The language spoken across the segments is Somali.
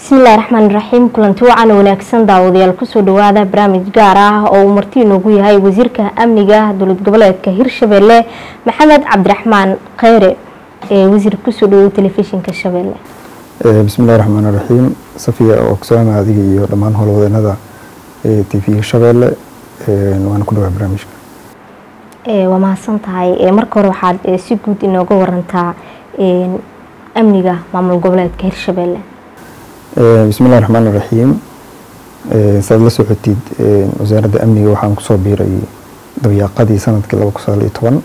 bismillahi raxmaan raxiim kulanti wacan wanaagsan daawadayaal kusoo dhawaada barnaamij gaar ah oo uu marti inoogu yahay wasiirka amniga dowlad goboleedka hirshabelle maxamed cabdiraxmaan kheyre ee wasiir kusoo dhawow telefishinka shabeelle bismillahi raxmaan raxiim safiya oo kusaama adiga iyo dhammaan howlwadeenada t v shabeelle waana ku dhawaa barnaamijka waa mahadsan tahay marka hore waxaad si guud inooga warantaa amniga maamul goboleedka hirshabelle bismillahi raxmaan raxiim saad la socotid wasaaradda amniga waxaan kusoo biiray dabayaaqadii sanadkii laba kun sagaal iyo toban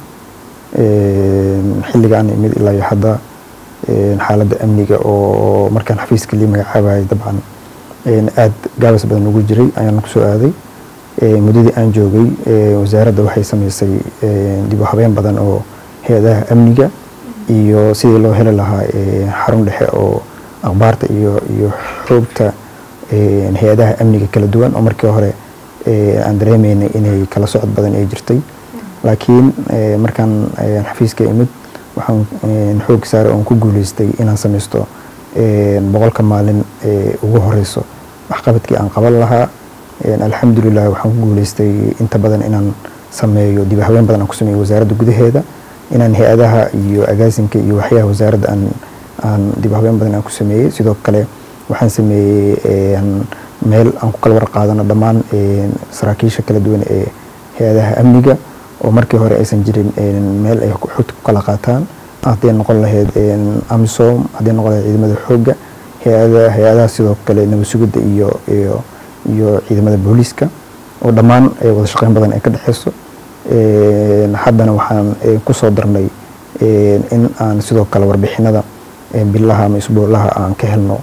xilligaan imid ilaa iyo hadda xaaladda amniga oo markaan xafiiska lii magacaabayay dabcan aada gaabas badan ugu jiray ayaan kusoo aaday muddadii aan joogay wasaaradda waxay sameysay dib u habeen badan oo hay-adaha amniga iyo sidii loo heli lahaa xarun dhexe oo akhbaarta iyo iyo xoogta hay-adaha amniga kala duwan oo markii hore aan dareemeynay inay kala socod badan ay jirtay laakiin markaan xafiiska imid waxaan xoog saaray oon ku guuleystay inaan sameysto boqolka maalin ugu horeyso waxqabadkii aan qaban lahaa alxamdulilah waxaan ku guuleystay inta badan inaan sameeyo dib haween badan aan ku sameeyo wasaaradda gudaheeda inaan hay-adaha iyo agaasinka iyo waxyaha wasaaradda aan aan dib habeen badan aan ku sameeyey sidoo kale waxaan sameeyey meel aan ku kala warqaadano dhammaan saraakiisha kala duwan ee hay-adaha amniga oo markii hore aysan jirin meel ay xogta ku kala qaataan hadday noqon lahayd amisom hadday noqon lahayd ciidamada xoogga hay-ada hay-adaha sidoo kale nabad sugidda iyo iyo iyo ciidamada booliiska oo dhammaan wada shaqeyn badan ay ka dhexeyso haddana waxaan kusoo darnay in aan sidoo kale warbixinada bilaha ama isbuulaha aan ka helno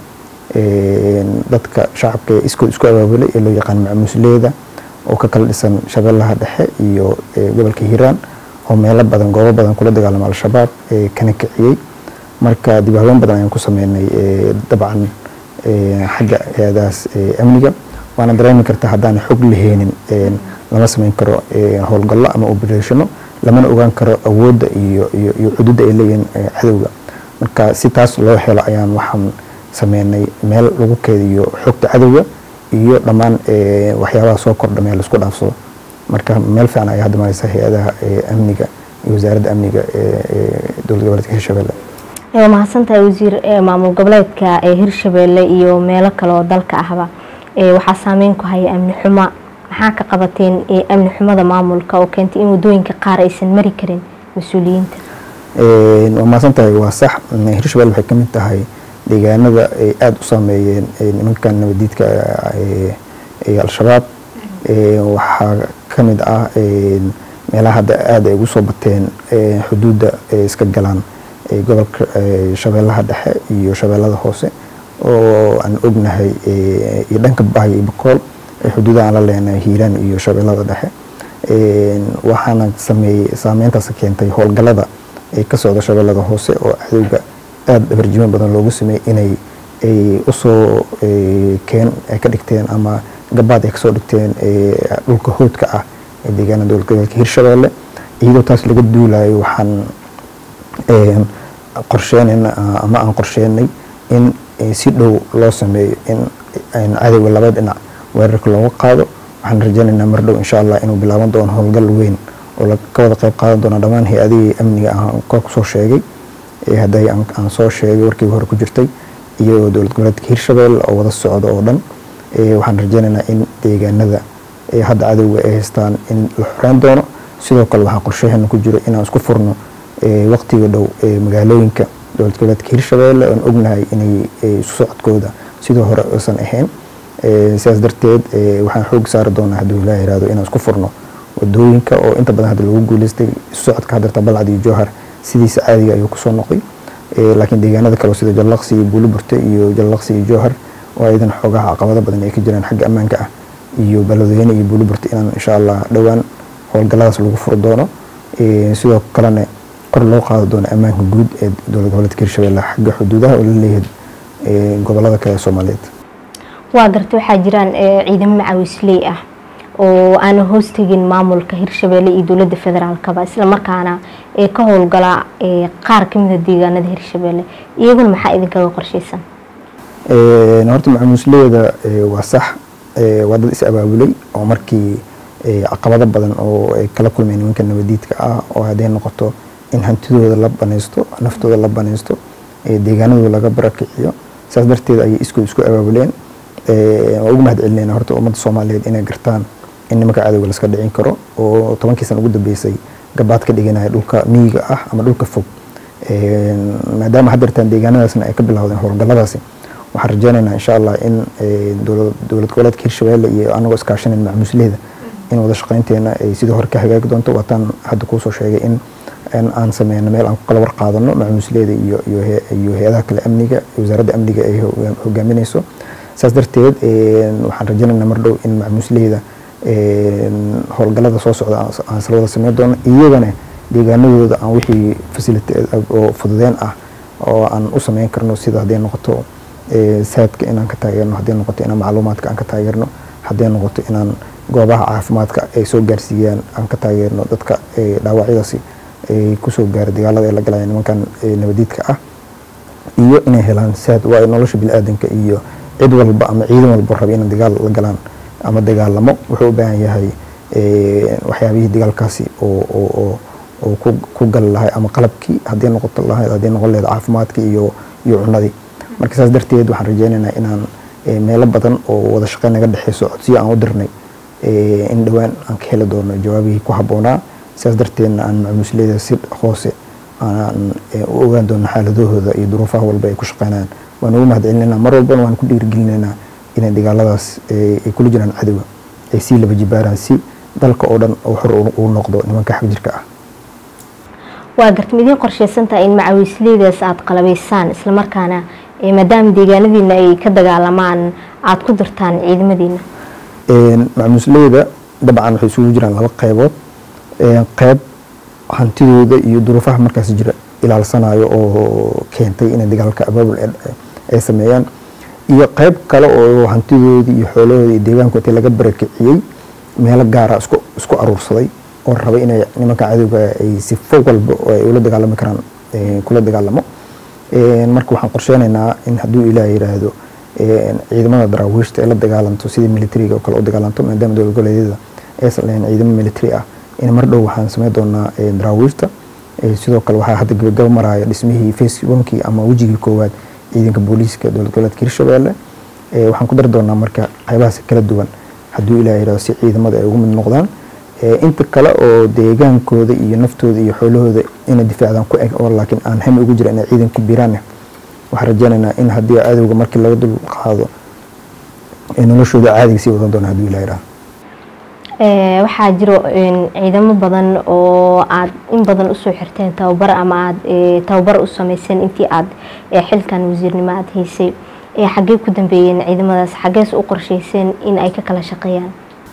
dadka shacabka ee iskood isku abaabulay ee loo yaqaan macmuusleeda oo ka kala dhisan shabeellaha dhexe iyo gobolka hiiraan oo meelo badan goobo badan kula dagaalama al-shabaab kana kiciyey marka dib haween badan ayaan ku sameynay dabcan xagga hay-adahaas amniga waana dareemi karta haddaan xog laheenin lama sameyn karo howlgallo ama obereshano lamana ogaan karo awoodda iyo iyo xuduudda ay leeyihiin cadowga marka si taas loo helo ayaan waxaan sameynay meel lagu keediyo xogta cadowga iyo dhammaan waxyaabaha soo kordha meel laisku dhaafsado marka meel fiican ayaa hadda mareysa hay-adaha amniga iyo wasaaradda amniga dowlad goboleedka hirshabelle waa mahadsantahay wasiir maamul goboleedka ee hirshabelle iyo meelo kale oo dalka ahba waxaa saameyn ku haya amni xumo maxaa ka qabateen amni xumada maamulka oo keentay in wadooyinka qaar aysan mari karin mas-uuliyiinta waa mahadsan tahay waa sax hirshabelle waxay ka mid tahay deegaanada ay aada u saameeyeen nimankan nabadiidka al-shabaab waxaa ka mid ah meelaha hadda aada ay ugu soo bateen xuduudda iska galaan gobolka shabeellaha dhexe iyo shabeellada hoose oo aan ognahay iyo dhanka bahay iyo bakool xuduudaha aan la leenahay hiiraan iyo shabeellada dhexe waxaana sameeyey saameyntaas keentay howlgallada ee ka socda shabeellada hoose oo cadowga aada dhabarjimo badan loogu sameeyey inay ay usoo keen ay ka dhigteen ama gabaad ay kasoo dhigteen dhulka hoodka ah ee deegaanada dowlad goboleedka hirshabelle iyadoo taas laga duulayo waxaan qorsheenayna ama aan qorsheenay in si dhow loo sameeyo in cadowga laba dhinac weerarka looga qaado waxaan rajeynaynaa mar dhow insha allah inuu bilaaban doono howlgal weyn oo ka wada qayb qaadan doona dhammaan hay-adihii amniga aan kor kusoo sheegay hadday aan soo sheegay warkii hore ku jirtay iyo dowlad goboleedka hirshabelle oo wada socda oo dhan waxaan rajeynaynaa in deegaanada hadda cadowga ay haystaan in la xoreyn doono sidoo kale waxaa qorshaheena ku jiro inaan isku furno waqtiga dhow magaalooyinka dowlad goboleedka hirshabelle oon ognahay inay isu socodkooda sidoo hore uusan ahayn sidaas darteed waxaan xoog saari doonaa hadduu ilaa yihahdo inaan isku furno wadooyinka oo inta badan hadda lagu guuleystay isu socodka hadarta balcad iyo jowhar sidiisa caadiga ayuu kusoo noqday laakiin deegaanada kale sida jallaqsi iyo buuliburte iyo jallaqsi iyo jowhar oo ayadan xoogaha caqabado badan ay ka jiraan xagga ammaanka ah iyo baladweyne iyo buuliburte inaan insha allah dhowaan howlgalladaas lagu furi doono sidoo kalena kor loo qaadi doono ammaanka guud ee dowlad goboleedka hirshabelle xagga xuduudaha oo la leeyahay gobolada kale ee soomaaliyeed waa garta waxaa jiraan ciidamo macawisley ah oo aana hoostegin maamulka hirshabelle iyo dowladda federaalkaba islamarkaana ee ka howlgala qaar kamida deegaanada hirshabelle iyaguna maxaa idinkaga qorsheysan horta macamuusleeda waa sax waa dad is abaabulay oo markii caqabado badan oo ay kala kulmeen nimanka nabadiidka ah oo hadday noqoto in hantidooda la banaysto naftooda la banaysto deegaanadooda laga barakiciyo saas darteed ayay iskood isku abaabuleen waa ugu mahad celinayna horta ummadda soomaaliyeed inay gartaan in nimanka cadowga laska dhicin karo oo tobankii sana ugu dambeysay gabaad ka dhiganaya dhulka miyiga ah ama dhulka fog maadaama haddeertaan deegaanadaasna ay ka bilowdeen howlgalladaasi waxaan rajeynaynaa insha allah in dowlad goboleedka hirshabeelle iyo anagoo iskaashanayn macmuusleeda in wada shaqaynteena ay sidii hore ka hagaagi doonto waataan hadda kuusoo sheegay in aan sameyno meel aan ku kala warqaadano macmuusleeda iyo iyo hay-adaha kale amniga wasaaradda amniga ay hogaaminayso saas darteed waxaan rajeynaynaa mar dhow in macmuusleeda howlgallada soo socda aan isla wada sameyn doono iyagana deegaanadooda aan wixii fasility oo fududeen ah oo aan u sameyn karno sida hadday noqoto saadka inaan ka taageerno hadday noqoto inaan macluumaadka aan ka taageerno hadday noqoto inaan goobaha caafimaadka ay soo gaarsiiyaan aan ka taageerno dadka dhaawacyadaasi ay kusoo gaara dagaalada ay la galaya nimankan nabadiidka ah iyo inay helaan saad waa nolosha bini-aadanka iyo cid walba ama ciidan walba raba inay dagaal la galaan ama dagaalamo wuxuu u baahan yahay waxyaabihii dagaalkaasi oo oo ku gali lahay ama qalabkii haddii noqoto lahayd haddii noqon lahayd caafimaadkii iyo iyo cunadii marka saas darteed waxaan rajeynaynaa inaan meelo badan oo wada shaqeyn naga dhexeyso codsiyo aan u dirnay in dhowaan aan ka heli doono jawaabihii ku habboonaa saas darteedna aan macmuusleeda si hoose aan u ogaan doono xaaladahooda iyo duruufaha walba ay ku shaqeynayaan waan ugu mahad celinaynaa mar walbana waan ku dhiirigelinaynaa inay dagaaladaas ay kula jiraan cadowga ay sii laba jibaaraan si dalka oo dhan oo xor uu noqdo nimanka xag jirka ah waa gartam idiin qorsheysantaha in macawiisleydaas aada qalabaysaan islamarkaana maadaama deegaanadiina ay ka dagaalamaan aada ku dirtaan ciidamadiina macmuusleyda dabcan waxay isugu jiraan laba qeybood qeyb hantidooda iyo duruufaha markaas jira ilaalsanayo oo keentay inay dagaalka abaabul ay sameeyaan iyo qeyb kale oo hantidoodii iyo xoolahoodii iyo deegaanku intii laga barakiciyey meelo gaara isku isku aruursaday oo rabay inay nimanka cadowga ay si fog walba oo ay ula dagaalami karaan kula dagaalamo marka waxaan qorsheynaynaa in hadduu ilaah yiraahdo ciidamada daraawiishta ay la dagaalanto sidii militariga oo kale u dagaalanto maadaama dowlad goboleedyada aysan lahayn ciidamo military ah in mar dhow waxaan sameyn doonaa daraawiishta sidoo kale waxaa hadda gabagabo maraya dhismihii face onkii ama wejigii koowaad ciidanka booliiska dowlad goboleedka hirshabeelle waxaan ku dari doonaa marka qaybahaas kala duwan hadduu ilaah yirahdo si ciidamada ay ugu mid noqdaan inta kale oo deegaankooda iyo naftooda iyo xoolahooda inay difaacdaan ku eg oo laakiin aan hami ugu jira inay ciidan ku biiraan waxaan rajeynaynaa in haddii cadowga markii laga dul qaado noloshooda caadiga sii wadan doona hadduu ilaah yirahdo waxaa jiro ciidamo badan oo aada in badan usoo xirteen tababar ama aada tababar u sameyseen intii aada xilkan wasiirnimo aada haysay xaggee ku dambeeyeen ciidamadaas xaggees u qorsheyseen in ay ka kala shaqeeyaan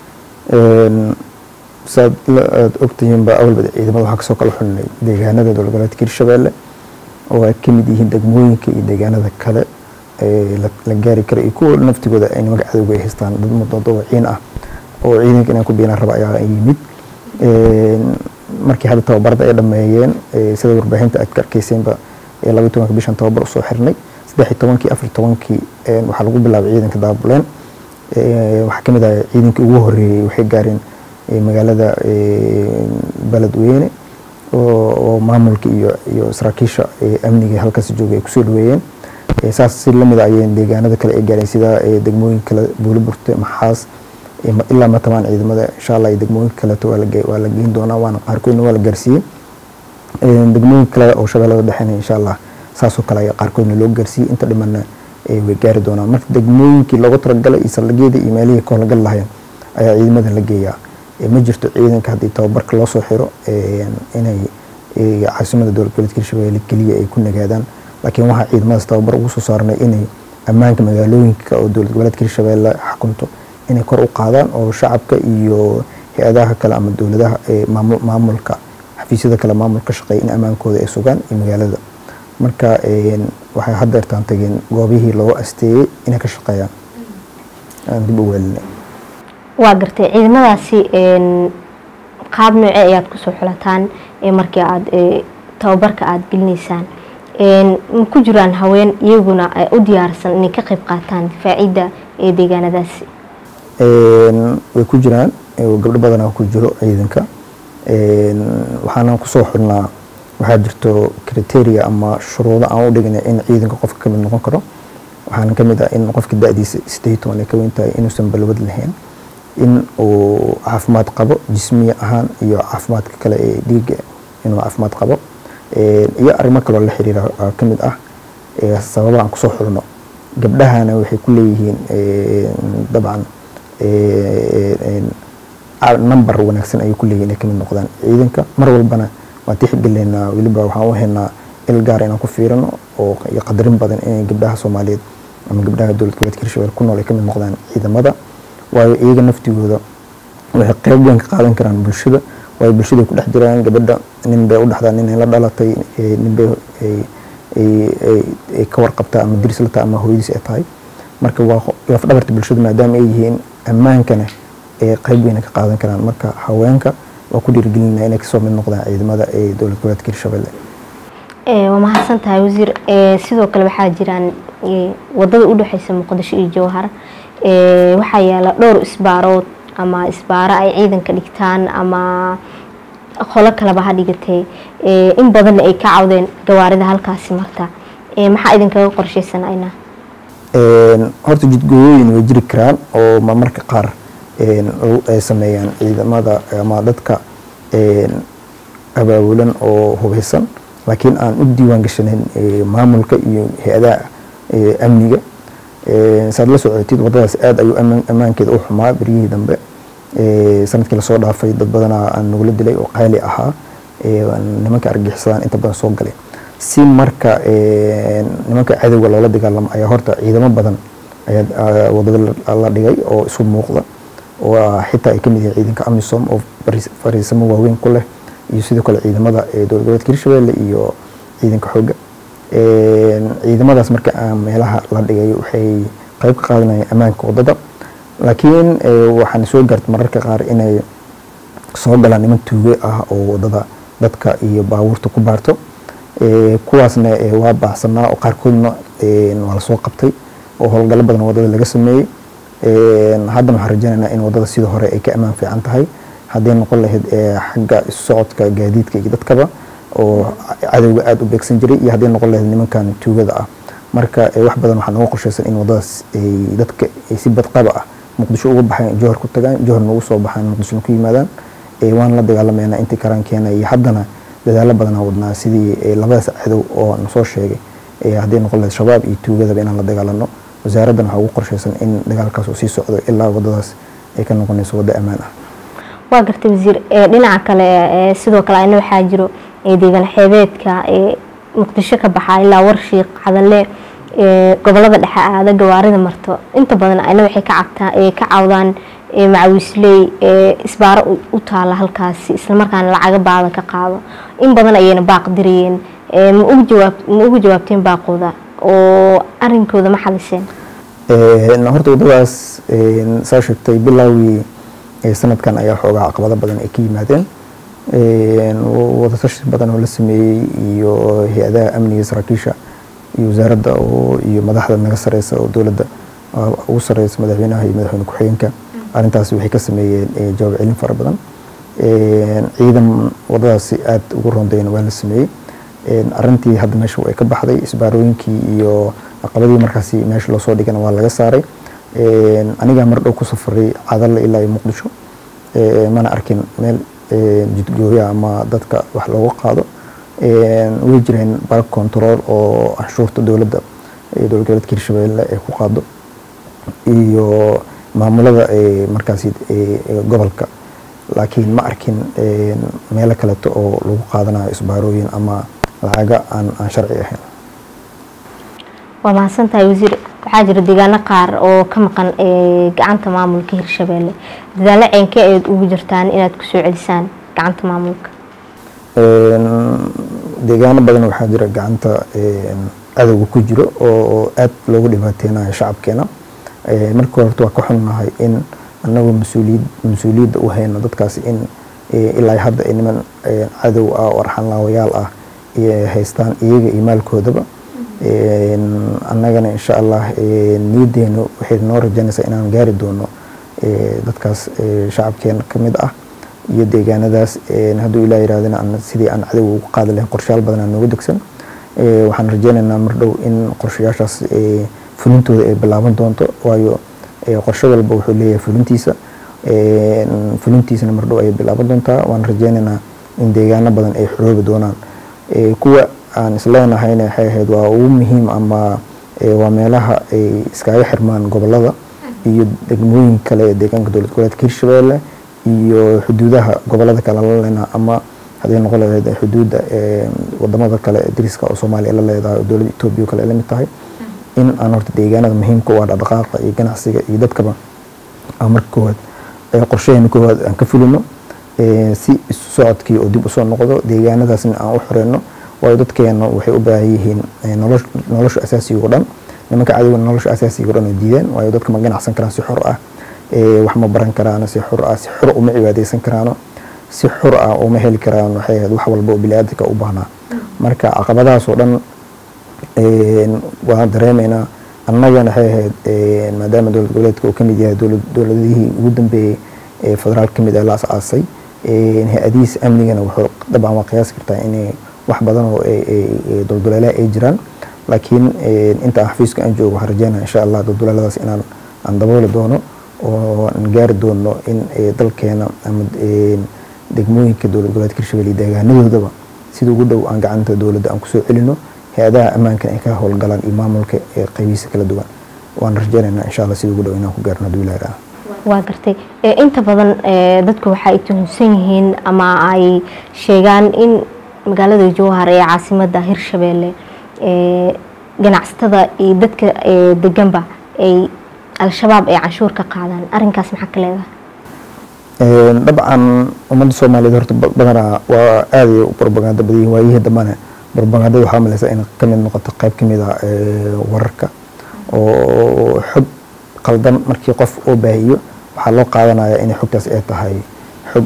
saad aada ogtihiinba awalba ciidamada waxaa kasoo kala xulnay deegaanada dowlad goboleedka hirshabeelle oo ay ka mid yihiin degmooyinka iyo deegaanada kale la gaari kara iyo kuwa naftigooda ay nimanka cadowga ay haystaan dad mudadawaciin ah oo ciidanka inaan ku biinaan raba ayaa yimid markii hadda tababarada ay dhameeyeen sida warbaahinta aad ka arkeyseenba labaiy tobanka bishan tababar usoo xirnay saddex iyo tobankii afar tobankii waxaa lagu bilaabay ciidanka daabuleen waxaa kamid ah ciidankii ugu horeeyey waxay gaareen magaalada beledweyne oo maamulka iyo iyo saraakiisha amniga halkaas joogay ay kusoo dhaweeyeen saas si lamid ayeen deegaanada kale ay gaareen sida degmooyin kale buuliburte maxaas ilaa matamaan ciidamada insha allah iyo degmooyinka kaleeto waa la geyn doonaa waana qaarkoodna waa la gaarsiiyey degmooyin kale oo shabeellada dhexena insha allah saasoo kale ayaa qaarkoodna loo gaarsiiyey inta dhimanna way gaari doonaan marka degmooyinkii loogu talagalay iyo saldhigyada iyo meelihii ka howlgal lahayn ayaa ciidamada la geeyaa ma jirto ciidanka haddii tababarka loo soo xiro inay caasimada dowlad goboleedka hirshabelle keliya ay ku nagaadaan laakiin waxaa ciidamadaas tababar ugu soo saarnay inay ammaanka magaalooyinka oo dowlad goboleedka hirshabelle xakunto inay kor u qaadaan oo shacabka iyo hay-adaha kale ama dowladaha maamulka xafiisyada kale maamulka shaqeeya in ammaankooda ay sugaan iyo magaalada marka waxay haddeertaan tageen goobihii loo asteeyey inay ka shaqeeyaan aan dib u weelinay waa gartay ciidamadaasi qaab nooce ayaad kusoo xulataan markii aada tababarka aada gelinaysaan ma ku jiraan haween iyaguna u diyaarsan inay ka qayb qaataan difaacidda ee deegaanadaasi way ku jiraan gabdho badanaa ku jiro ciidanka waxaana kusoo xidhnaa waxaa jirto criteria ama shuruudo aan u dhignay in ciidanka qofka kamid noqon karo waxaana kamid ah in qofka da-diisa sideed toban ay ka weyn tahay inuusan balwad lahayn in uu caafimaad qabo jismiya ahaan iyo caafimaadka kale ee dhiiga inuu caafimaad qabo iyo arrimo kaloo la xiriira kamid ah sababa aan kusoo xidhno gabdhahana waxay ku leeyihiin dabcan number wanaagsan ayay ku leeyihin inay kamid noqdaan ciidanka mar walbana waan tixgeleynaa weliba waxaan u haynaa il gaar inaan ku fiirino oo iyo qadarin badan inay gabdhaha soomaaliyeed ama gabdhaha dowlad goboleedka hirshabelle ku nool ay kamid noqdaan ciidamada waayo iyaga naftigooda waxay qeyb weyn ka qaadan karaan bulshada waayo bulshada ku dhex jiraan gabadha nin bay u dhexdaa nin ay la dhalatay nin bay ay ka warqabtaa ama diris la tahay ama hooyadiis ay tahay marka waa lafdhabarta bulshada maadaama ay yihiin ammaankana ee qeyb weyna ka qaadan karaan marka haweenka waa ku dhiirigelinaa inay kasoo mid noqdaan ciidamada ee dowlad goboleedka hirshabelle waa mahadsan tahay wasiir sidoo kale waxaa jiraan wadada udhexeysa muqdisho iyo jowhar waxaa yaala dhowr isbaarood ama isbaaro ay ciidanka dhigtaan ama qolo kaleba ha dhigatee in badanna ay ka cawdeen gawaarida halkaasi marta maxaa idinkaga qorsheysanayna horta jidgooyooyin way jiri karaan oo marmarka qaar ay sameeyaan ciidamada ama dadka abaabulan oo hubeysan laakiin aan u diiwaan gashanayn maamulka iyo hay-adaha amniga saad la socotid wadadaas aad ayuu ammaankeeda u xumaa beryihii dambe sanadkii lasoo dhaafay dad badanaa aan nagula dilay oo qaali ahaa nimanka argagixisadaan inta badan soo galay si marka nimanka cadowga loola dagaalamo ayaa horta ciidamo badan ayaa wadada la dhigay oo isu muuqda oo xitaa ay kamid yihiin ciidanka amisom oo fariisamo waaweyn ku leh iyo sidoo kale ciidamada dowlad goboleedka hirshabelle iyo ciidanka xooga ciidamadaas marka meelaha la dhigay waxay qeyb ka qaadanayaan ammaanka wadada laakiin waxaana soo gaarta mararka qaar inay soo galaan niman tuuge ah oo wadada dadka iyo baabuurta ku baarto kuwaasna waa baacsanaa oo qaarkoodna waa lasoo qabtay oo howlgallo badan wadada laga sameeyey haddana waxaan rajeynaynaa in wadada sidii hore ay ka ammaan fiican tahay hadday noqon lahayd xagga isu socodka gaadiidka iyo dadkaba oo cadowga aada u beegsan jiray iyo hadday noqon lahayd nimankan tuugada ah marka wax badan waxaa nooga qorsheysan in wadadaas ay dadka ay si badqaba ah muqdisho uga baxaan johor ku tagaan johorna ugu soo baxaan muqdishona ku yimaadaan waan la dagaalameynaa intii karaan keena iyo haddana dadaalo badanaa wadnaa sidii labadaas cadow oo na soo sheegay hadday noqon lahayd shabaab iyo tuugadaba inaan la dagaalano wasaaraddan waxaa ugu qorsheysan in dagaalkaas uu sii socdo ilaa wadadaas ay ka noqonayso waddo ammaan ah waa gartay wasiir dhinaca kale sidoo kale ayna waxaa jiro deegaan xeebeedka muqdisho ka baxa ilaa warshiiq cadalle gobolada dhexe aada gawaarida marto inta badan ayna waxay ka cabtaa ka cawdaan macawiisley isbaaro u taala halkaasi islamarkaana lacaga baada ka qaado in badan ayayna baaq dirayeen ma ugu jawaabteen baaqooda oo arinkooda ma xaliseen horta wadadaas saa sheegtay bilaawii sanadkan ayaa xoogaa caqabado badan ay ka yimaadeen wadatashi badan oo la sameeyey iyo hay-adaha amniga saraakiisha iyo wasaaradda iyo madaxda naga sareysa oo dowladda ugu sareysa madaxweynaha iyo madaxweyne ku-xigeenka arrintaasi waxay ka sameeyeen jawaab celin fara badan ciidan wadadaasi aada ugu rondayna waa la sameeyey arrintii hadda meesha way ka baxday isbaarooyinkii iyo caqabadii markaasi meesha loosoo dhigana waa laga saaray anigaa mar dhow ku safaray cadalle ilaa iyo muqdisho mana arkin meel jidgooya ama dadka wax looga qaado way jireen bark control oo canshuurta dowladda dowlad goboleedka hirshabelle ay ku qaado iyo maamulada markaasi gobolka laakiin ma arkin meelo kaleeto oo lagu qaadanayo isbaarooyin ama lacaga aan aan sharci ahayn waa mahadsan tahay wasiir waxaa jira deegaano qaar oo ka maqan gacanta maamulka hirshabelle dadaalo ceenkee ayaad ugu jirtaan inaad kusoo celisaan gacanta maamulka deegaano badan waxaa jira gacanta cadowga ku jiro oo aad loogu dhibaateynayo shacabkeena marka horta waa ka xunnahay in anagoo mas-uuliyad mas-uuliyadda u hayno dadkaasi in ilaa hadda niman cadow ah oo arxan laawayaal ah haystaan iyaga iyo maalkoodaba annagana insha allah niyadeenu waxay noo rajaynaysaa inaan gaari doono dadkaas shacabkeena ka mid ah iyo deegaanadaas hadduu ilaa yirahdana sidii aan cadow ugu qaadi lahayn qorshayaal badan aan nooga degsan waxaan rajaynaynaa mar dhow in qorshayaashaas fulintooda ay bilaaban doonto waayo qorshe walba wuxuu leeyahay fulintiisa fulintiisana mar dhow ayay bilaaban doontaa waan rajaynaynaa in deegaano badan ay xoroobi doonaan kuwa aan isleenahayna waxay ahayd waa ugu muhiim ama waa meelaha ay iskaga xirmaan gobolada iyo degmooyin kale ee deegaanka dowlad goboleedka hirshabeelle iyo xuduudaha gobolada kale la leenaha ama hadday noqon lahayd xuduudda wadamada kale dariska oo soomaaliya la leedahay oo dowladda etoobiya o kale ay la mid tahay in aan horta deegaanada muhiimka u ah dhaqdhaqaaqa iyo ganacsiga iyo dadkaba aan marka koowaad qorshaheena koowaad aan ka fulino si isu socodkii oo dib usoo noqdo deegaanadaasna aan u xoreyno waayo dadkeena waxay u baahan yihiin nolosha asaasiga o dhan nimanka cadowga nolosha asaasiga o dhan ay diideen waayo dadka ma ganacsan karaan si xor ah wax ma baran karaan si xor ah si xor uma cibaadeysan karaano si xor ah uma heli karaan waxay ahayd wax walba oo biniaadamka u baahnaa marka caqabadahaas oo dhan waan dareemaynaa annagana waxay ahayd maadaama dowlad goboleedka uu ka mid yahay dowladihii ugu dambeeyey ee federaal ka mid ah la as-aasay hay-adihiisa amnigana wuxuu dabcan waa qiyaasi kartaa inay wax badan oo dulduleelaha ay jiraan laakiin inta aan xafiiska aan joogo waxaan rajeynaya insha allah dulduleeladaas inaan aan dabooli doono oo aan gaari doono in dalkeena ama degmooyinka dowlad goboleedka hirshabelle iyo deegaanadoodaba sida ugu dhow aan gacanta dowladda aan kusoo celino hay-adaha ammaankan ay ka howlgalaan iyo maamulka ee qaybihiisa kala duwan waan rajeynaynaa insha allah sida ugu dhow inaan ku gaarno hadduu ilaah raha waa gartay inta badan dadku waxa ay tuhunsan yihiin ama ay sheegaan in magaalada jowhar ee caasimada hirshabeelle ganacsatada iyo dadka deganba ay al-shabaab ay canshuur ka qaadaan arinkaas maxaa ka leedahay dabcan ummadda soomaaliyeed horta badanaa waa aaday u barbagaando badanyihin waayihii dambana barbagaandada waxaa malaysa in ka mid noqoto qayb ka mid a wararka oo xog qaldan markii qof oo baahiyo waxaa loo qaadanaya inay xogtaas ay tahay xog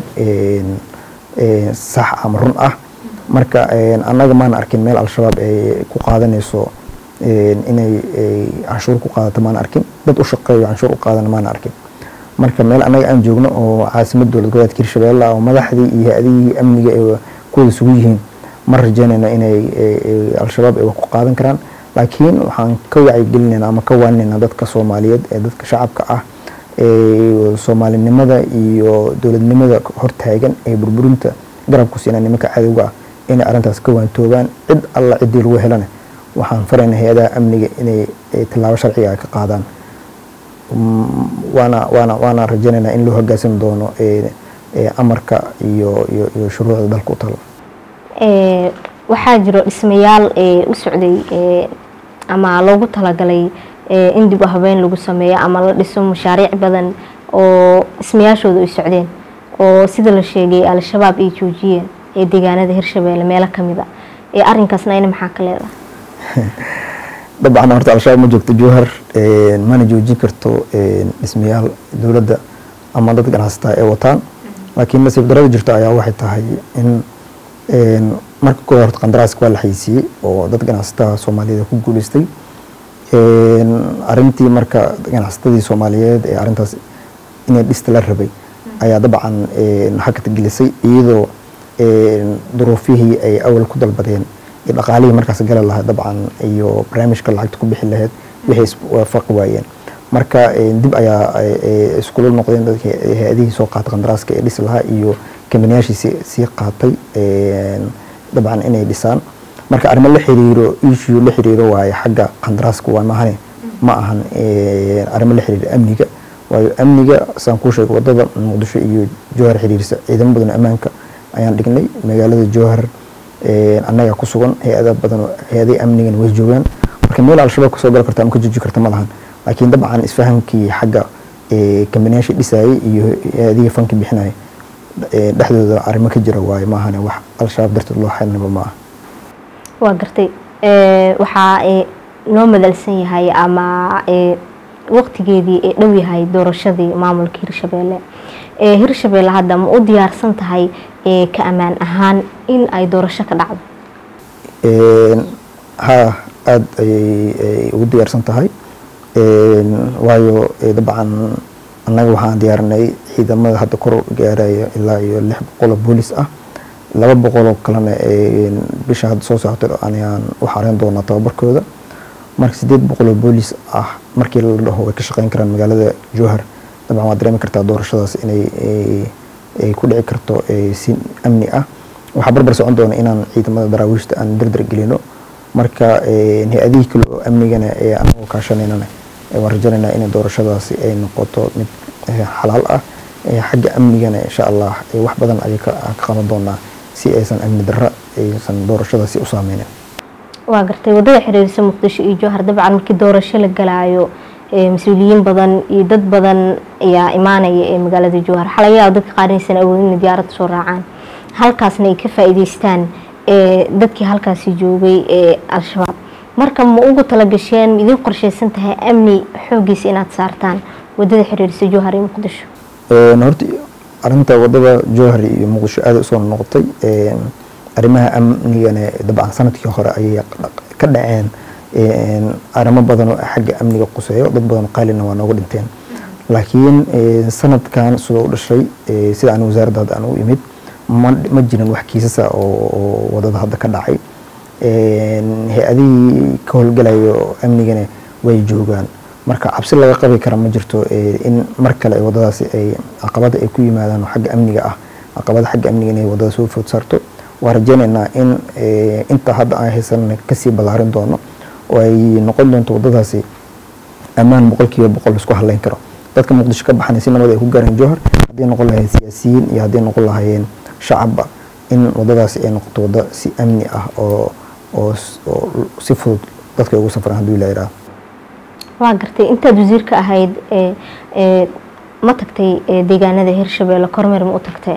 sax ama run ah marka annaga maana arkin meel al-shabaab ay ku qaadanayso inay canshuur ku qaadato maana arkin dad u shaqeeyo canshuur u qaadana maana arkin marka meel annaga aan joogno oo caasimad dowlad goboleedka hirshabeelle oo madaxdii iyo hay-adihii amniga ay kuwada isugu yihiin ma rajeynayna inay al-shabaab ay wax ku qaadan karaan laakiin waxaan ka wacyigelinayna ama ka waaninayna dadka soomaaliyeed ee dadka shacabka ah ee soomaalinimada iyo dowladnimada hortaagan ee burburinta garabku siina nimanka cadowga ah inay arrintaas ka waantoobaan cid alla ciddii lagu helana waxaan farayna hay-adaha amniga inay tilaabo sharciga ka qaadaan waana waana waana rajaynaynaa in loo hogaansami doono amarka iyo iyo iyo shuruucda dalka u talo waxaa jiro dhismayaal u socday ama loogu talagalay in dib u habeyn lagu sameeyo ama la dhiso mashaariic badan oo dhismayaashooda ay socdeen oo sida la sheegay al-shabaab ay joojiyeen ee deegaanada hirshabeelle meelo kamid a ee arinkaasna ina maxaa ka leedahay dabcan horta al-shabaab ma joogto jowhar mana joojin karto dhismayaal dowladda ama dad ganacsataa ay wataan laakiin nasiib darada jirto ayaa waxay tahay in marka kooda horta qandaraaska waa la xaysiiyey oo dad ganacsataa soomaaliyeed ku guuleystay arintii marka ganacsatadii soomaaliyeed ee arintaas inay dhista la rabay ayaa dabcan hakad gelisay iyadoo duruufihii ay awal ku dalbadeen iyo dhaqaalihii markaas gali lahaa dabcan iyo barnaamijka lacagta ku bixi lahayd waxay iswaafaqi waayeen marka dib ayaa iskula noqdeen dadkii hay-adihii soo qaatay qandaraaska ee dhisi lahaa iyo kambaniyaashii sii qaatay dabcan inay dhisaan marka arrimo la xiriiro issue la xiriiro waaye xagga qandaraaska waa mahane ma ahan arrimo la xiriiro amniga waayo amniga saan kuu sheegay wadada muqdisho iyo jowhar xiriirisa ciidamo badan ammaanka ayaan dhignay magaalada jowhar annaga ku sugan hay-ada badan hay-adahi amnigana way joogaan marka meel al-shabaab kasoo gali karta ama ka jooji karta ma lahan laakiin dabcan isfahamkii xagga kambaniyaashii dhisayay iyo hay-adihii fanka bixinaya dhexdooda arrimo ka jira waaye maahane wax al-shabaab darteed loo xelinaba ma aha waa gartay waxaa noo madalsan yahay ama waqtigeedii ee dhow yahay doorashadii maamulka hirshabeelle hirshabeelle hadda ma u diyaarsan tahay ka ammaan ahaan in ay doorasho ka dhacdo ha aada ayay ugu diyaarsan tahay waayo dabcan annaga waxaan diyaarinay ciidamada hadda kor gaaraya ilaa iyo lix boqol oo boolis ah laba boqoloo kalena bisha hadda soo socota ayaan u xareyn doonaa tababarkooda marka sideed boqoloo boolis ah markii la dhaho way ka shaqeyn karaan magaalada jowhar dabcan waad dareemi kartaa doorashadaas inay ay ku dhici karto si amni ah waxaa barbar socon doona inaan ciidamada daraawiishta aan dardar gelino marka hay-adihii kale oo amnigana ee anagoo kaashanaynana waan rajanaynaa inay doorashadaasi ay noqoto mid xalaal ah xagga amnigana insha allah wax badan ayay ka qaban doonaa si aysan amni darra aysan doorashadaasi u saameynin waa gartay wadada xiriirisa muqdisho iyo jowhar dabcan markii doorasho la galaayo mas-uuliyiin badan iyo dad badan ayaa imaanaya ee magaalada jowhar xalayaal dadka qaarnaysan awoodin inay diyaaradda soo raacaan halkaasna ay ka faa-iideystaan dadkii halkaasi joogay ee al-shabaab marka ma ugu talagasheen idin qorsheysan tahay amni xoogiisa inaad saartaan wadada xiriirisa jowhar iyo muqdisho horta arinta wadada jowhar iyo muqdisho aada usoo noqotay arrimaha amnigana dabcan sanadkii hore ayay ka dhaceen arrimo badan oo xagga amniga quseeyo dad badan qaalina waa nooga dhinteen laakiin sanadkan sidoo u dhashay sida aan wasaaradda hadda aan u imid ma jiran wax kiisasa oo wadada hadda ka dhacay hay-adihii ka howlgalayo amnigana way joogaan marka cabsi laga qabi kara ma jirto in mar kale wadadaasi ay caqabada ay ku yimaadaan oo xagga amniga ah caqabada xagga amniga inay wadada soo food saarto waa rajeynaynaa in inta hadda aan haysan kasii ballaarin doono oo ay noqon doonto wadadaasi ammaan boqolkiiba boqol isku haleyn karo dadka muqdisho ka baxana si nabad ay ku gaareen jowhar hadday noqon lahayeen siyaasiyiin iyo hadday noqon lahayeen shacabba in wadadaasi ay noqoto wadda si amni ah oo oo si fudud dadka ugu safraan hadduu ilaa yidhaahdo waa gartay intaad wasiirka ahayd ma tagtay deegaanada hirshabeelle kormeer ma u tagtay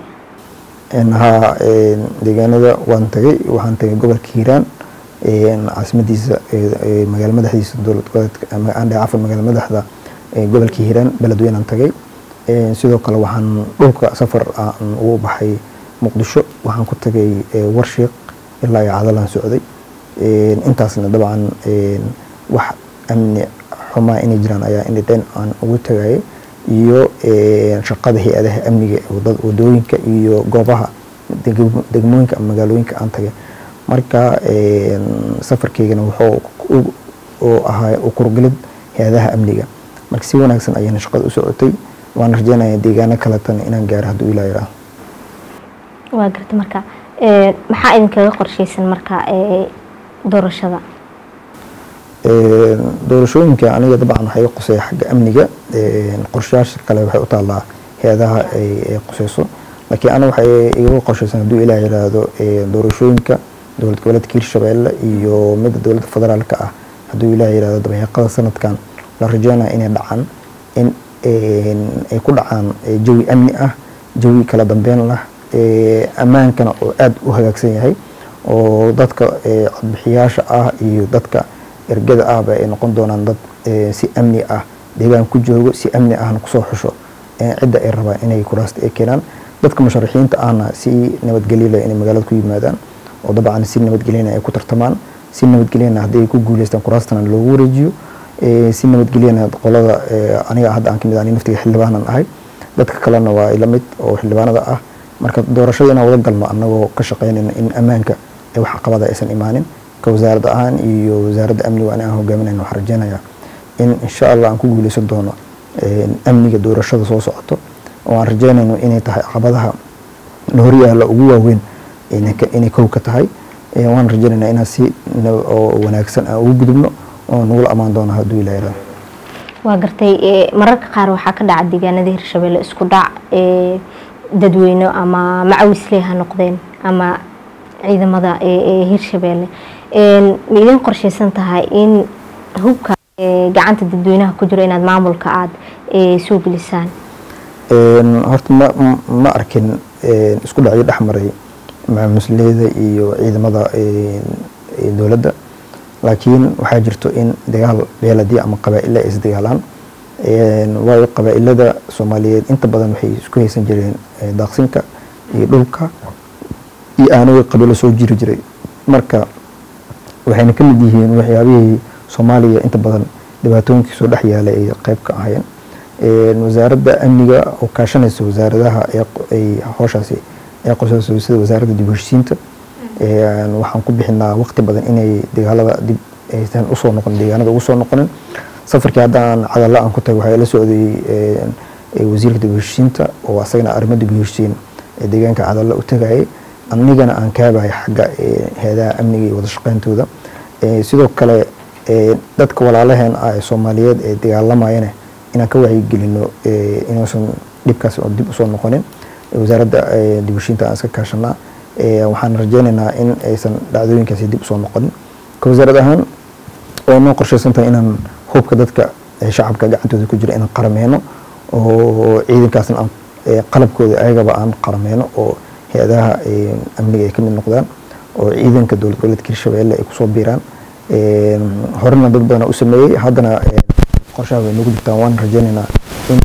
haa deegaanada waan tagay waxaan tagay gobolka hiiraan caasimadiisa magaala madaxdiisa dowlad goboleedka andhe cafan magaala madaxda gobolka hiiraan beledweynaan tagay sidoo kale waxaan dhulka safar aan ugu baxay muqdisho waxaan ku tagay warshiiq ilaa iyo cadalaan socday intaasna dabcan wax amni xumaa inay jiraan ayaa indhidhen aan ugu tagayay iyo shaqada hay-adaha amniga wadooyinka iyo goobaha degmooyinka ama magaalooyinka aan tagay marka safarkeygana wuxuu ahaa ukurgelid hay-adaha amniga marka si wanaagsan ayayna shaqada u socotay waan rajeynaya deegaano kaletana inaan gaaro hadduu ilaa yidhaaho waa garta marka maxaa idinkaga qorsheysan marka doorashada doorashooyinka aniga dabcan waxay quseeya xagga amniga qorshayaasha kale waxay u taallaa hay-adaha ay quseyso laakiin ana waxay igaga qorsheysan hadduu ilaah yidhaahdo doorashooyinka dowlad goboleedka hirshabeelle iyo midda dowladda federaalka ah hadduu ilaah yidhahdo dabayaaqada sanadkan la rajeynaya inay dhacaan in ay ku dhacaan jawi amni ah jawi kala dambeyn lah ammaankana oo aada u hagaagsan yahay oo dadka codbixiyaasha ah iyo dadka ergada ahba ay noqon doonaan dad si amni ah deegaan ku joogo si amni ahna kusoo xusho cidda ay rabaan inay kuraasta ay keenaan dadka musharaxiinta ahna si nabadgelyala inay magaalada ku yimaadaan oo dabcan si nabadgelyana ay ku tartamaan si nabadgelyana haddii ay ku guuleystaan kuraastana loogu wareejiyo si nabadgelyana qolada aniga hadda aan kamid ani naftiga xildhibaanan ahay dadka kalena waa ila mid oo xildhibaanada ah marka doorashada inaan wada galno anagoo ka shaqeynayna in ammaanka ee wax caqabada aysan imaanin ka wasaaradda ahaan iyo wasaaradda amniga ani aan hogaaminayna waxaan rajeynayaa in insha allah aan ku guuleysan doono amniga doorashada soo socoto oo aan rajeynayno inay tahay caqabadaha la horyaala ugu waaweyn inay kow ka tahay waan rajeynaynaa inaan si oo wanaagsan aan ugu gudubno oo nagula ammaan doono hadduu ilaa yaraado waa gartay mararka qaar waxaa ka dhaca deegaanada hirshabeelle isku dhac dadweyne ama macawisley ha noqdeen ama ciidamada hirshabeelle ma idin qorsheysan tahay in hubka gacanta dadweynaha ku jiro inaad maamulka aada soo gelisaan horta ma ma arkin isku dhacyo dhexmaray macamusleyda iyo ciidamada dowladda laakiin waxaa jirto in dagaal beeladi ama qabaa-ila ay isdagaalaan waayo qabaa-ilada soomaaliyeed inta badan waxay isku haysan jireen daaqsinka iyo dhulka iyo aanooga qabiilo soo jiri jiray marka waxayna ka mid yihiin waxyaabihii soomaaliya inta badan dhibaatooyinkii soo dhex yaalay ay qayb ka ahayeen wasaaradda amniga oo kaashanaysa wasaaradaha ay howshaasi ay qosayso sida wasaaradda dib u heshiisiinta waxaan ku bixinaa waqti badan inay dagaalada dib aysan usoo noqon deegaanada ugu soo noqonin safarkii haddaan cadalla aan ku tagay waxaa la socday wasiirka dib u heshiisiinta oo asagana arrimo dib u heshiisiin deegaanka cadalla u tagayay anigana aan kaabaya xagga heedaha amniga iyo wada shaqeyntooda sidoo kale dadka walaalaheen ah ee soomaaliyeed ee dagaalamayana inaan ka wacyigelino inuusan dhibkaas dib usoo noqonin wasaaradda dib u heshiinta aan iska kaashanaa waxaan rajeynaynaa in aysan dhacdooyinkaasi dib usoo noqonin ka wasaarad ahaan oo noo qorshaysan tahay inaan hubka dadka shacabka gacantooda ku jira inaan qarameyno oo ciidankaasna aan qalabkooda ayagaba aan qarameyno oo hay-adaha amniga ay ka mid noqdaan oo ciidanka dowlad goboleedka hirshabeelle ay kusoo biiraan horena dad badana u sameeyey haddana qorshaha way nagu jirtaan waan rajeynaynaa in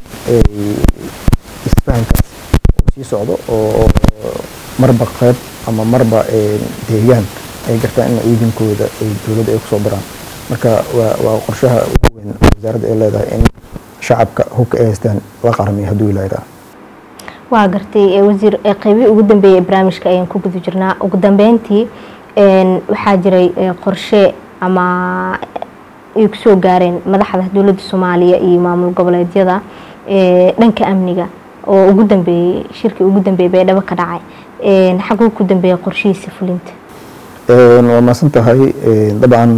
isfahankaas uu sii socdo oo marba qayb ama marba deegaan ay gartaan in ciidankooda ay dowladda ay kusoo daraan marka waa waa qorshaha ugu weyn wasaaradda ay leedahay in shacabka hubka ay haystaan la qaramiyo hadduu ilaahaa waa gartay wasiir qeybihii ugu dambeeyay barnaamijka ayaan ku guda jirnaa ugu dambeyntii waxaa jiray qorshe ama ay kusoo gaareen madaxda dowladda soomaaliya iyo maamul goboleedyada dhanka amniga oo ugu dambeeyey shirkii ugu dambeeyey baydhabo ka dhacay xaguu ku dambeeyay qorshihiisa fulinta waa maasan tahay dabcan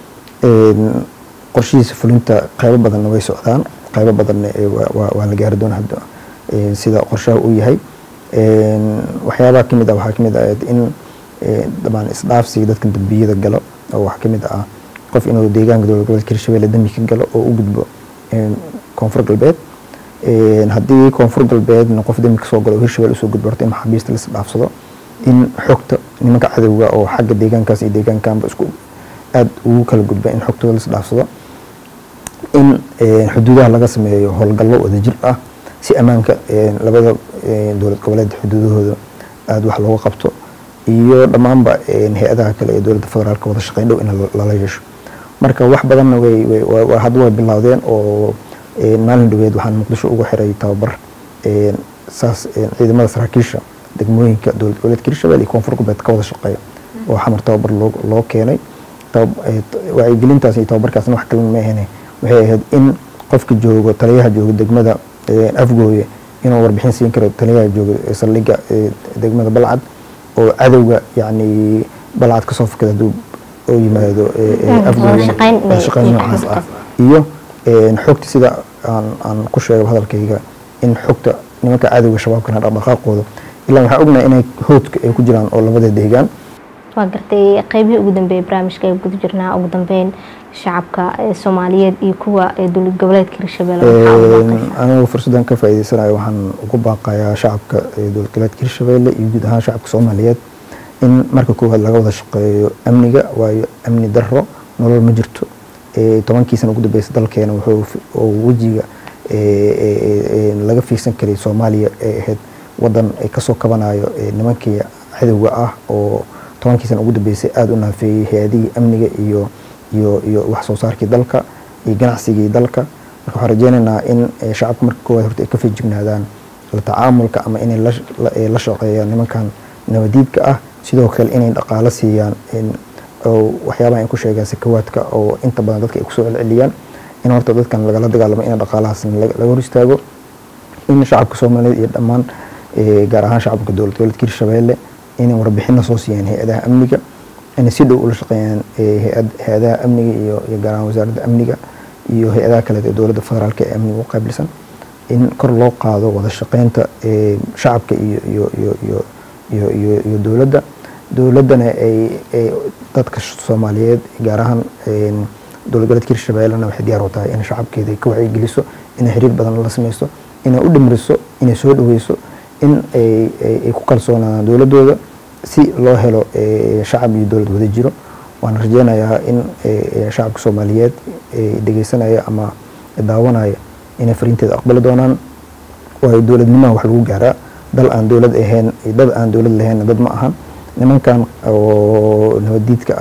qorshihiisa fulinta qaybo badanna way socdaan qaybo badanna waa la gaari doonaa hadda sida qorshaha uu yahay waxyaabaha kamid ah waxaa kamid ah in dabcan isdhaafsiga dadka dambiyada galo oo waxaa kamid ah qof inuu deegaanka dowlad goboleedka hirshabelle dambi ka galo oo u gudbo koonfur galbeed haddii koonfur galbeedna qof dambi kasoo galo oo hirshabelle usoo gudbo horta in maxaabiista la isdhaafsado in xogta nimanka cadowga oo xagga deegaankaas iyo deegaankanba isku aada ugu kala gudba in xogtooda la isdhaafsado in xuduudaha laga sameeyo howlgallo wadajir ah si ammaanka labada dowlad goboleed xuduudahooda aada wax looga qabto iyo dhammaanba hay-adaha kale ee dowladda federaalka wada shaqeyn dhow in lala yeesho marka wax badanna way hadda way bilowdeen oo maalin dhaweed waxaan muqdisho ugu xiray tababar saas ciidamada saraakiisha degmooyinka dowlad goboleedka hirshabelle iyo koonfur galbeed ka wada shaqeeya oo xamar tababar loo keenay wacyigelintaas iyo tababarkaasna wax kalena ma ahene waxay ahayd in qofka joogo taliyaha jooga degmada afgooye inuu warbixin siin karo taliyaha jooga saldhigga degmada balcad oo cadowga yani balcad kasoo fakada haduu oo yimaado afgooyeshaqeyn noocaas ah iyo xogta sida aan ku sheego hadalkayga in xogta nimanka cadowga shabaabkana dhaqdhaqaaqooda ilaa waxaa ognahay inay hoodka ay ku jiraan oo labada deegaan waa gartay qeybihii ugu dambeeyay barnaamijka ay guda jirnaa ugu dambeyn shacabka soomaaliyeed iyo kuwa dowlad goboleedka hirshabelle anigu fursaddan ka faa'iideysanayo waxaan ugu baaqayaa shacabka dowlad goboleedka hirshabelle iyo guud ahaan shacabka soomaaliyeed in marka koowaad laga wada shaqeeyo amniga waayo amni darro nolol ma jirto tobankii sana ugu dambeysa dalkeena wuxuu wejiga laga fiirsan karay soomaaliya ee ahayd wadan kasoo kabanayo nimankii cadowga ah oo tobankii sana ugu dambeysay aada u naafeeyey hay-adihii amniga iyo iyo iyo wax soo saarkii dalka iyo ganacsigii dalka marka waxaan rajeynaynaa in shacabka marka koowaad horta ay ka feejignaadaan la tacaamulka ama inay la shaqeeyaan nimankan nabadiidka ah sidoo kale inay dhaqaalo siiyaan waxyaabaha ay ku sheegaan sakawaadka oo inta badan dadka ay kusoo celceliyaan in horta dadkan lagala dagaalamo in dhaqaalahaasna laga hor istaago in shacabka soomaaliyeed iyo dhammaan gaar ahaan shacabka dowlad goboleedka hirshabelle inay warbixina soo siiyaan hay-adaha amniga inay si dhow ula shaqeeyaan hay-adaha amniga iyo iyo gaar ahaan wasaaradda amniga iyo hay-adaha kaleed ee dowladda federaalka ee amniga u qaabilsan in kor loo qaado wada shaqeynta shacabka iyo iyo iyo iyo iyo iyo iyo dowladda dowladdana ay dadka soomaaliyeed gaar ahaan dowlad goboleedka hirshabellena waxay diyaar u tahay in shacabkeeda ay ka wacyigeliso inay xiriir badan la sameyso inay u dhimriso inay soo dhaweyso in ay ku kalsoonaadaan dowladdooda si loo helo shacab iyo dowlad wada jiro waan rajeynayaa in shacabka soomaaliyeed dhegeysanaya ama daawanaya inay fariinteeda aqbali doonaan waayo dowladnimaha wax lagu gaaraa dal aan dowlad ahayn dad aan dowlad lahaynna dad ma ahan nimankan oo nabadiidka ah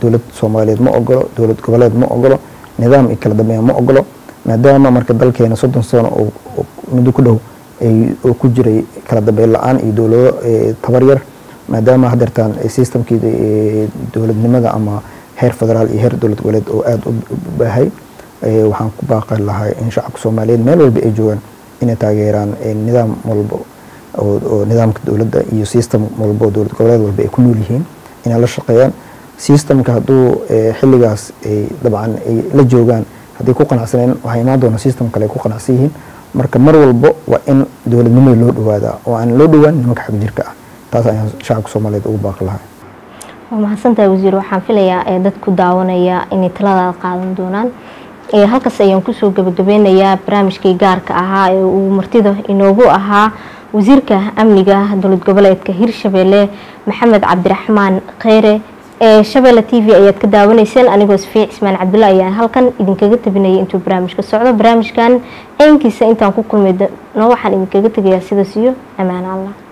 dowlad soomaaliyeed ma ogolo dowlad goboleed ma ogolo nidaam iyo kala dambeyn ma ogolo maadaama marka dalkeena soddon sano oo muddo ku dhow oo ku jiray kala dambeyn la-aan iyo dowlado tabar yar maadaama hadeertaan systemkii dowladnimada ama heer federaal iyo heer dowlad goboleed oo aada u baahay waxaan ku baaqi lahay in shacabka soomaaliyeed meel walba ay joogaan inay taageeraan nidaam walba oo nidaamka dowladda iyo system walba oo dowlad goboleed walba ay ku nool yihiin inay la shaqeeyaan systemka hadduu xilligaas dabcan ay la joogaan haddii ku qanacsaneen waxaa imaan doona system kale ay ku qanacsan yihiin marka mar walba waa in dowladnimada loo dhawaadaa oo aan loo dhowaan nimanka xag jirka ah taas ayaan shacabka soomaaliyeed ugu baaqi lahay waa mahadsantahay wasiir waxaan filayaa dadku daawanaya inay taladaada qaadan doonaan halkaas ayaan kusoo gabagabeynayaa barnaamijkii gaarka ahaa ee uu martida inoogu ahaa wasiirka amniga dowlad goboleedka hirshabeelle maxamed cabdiraxmaan kheyre ee shabeelle t v ayaad ka daawanayseen anigoo safiic ismaan cabdulla ayaan halkan idinkaga tabinayay intuu barnaamijka socdo barnaamijkan ciinkiisa intaan ku kulmay no waxaan idinkaga tegayaa sidaas iyo ammaan allah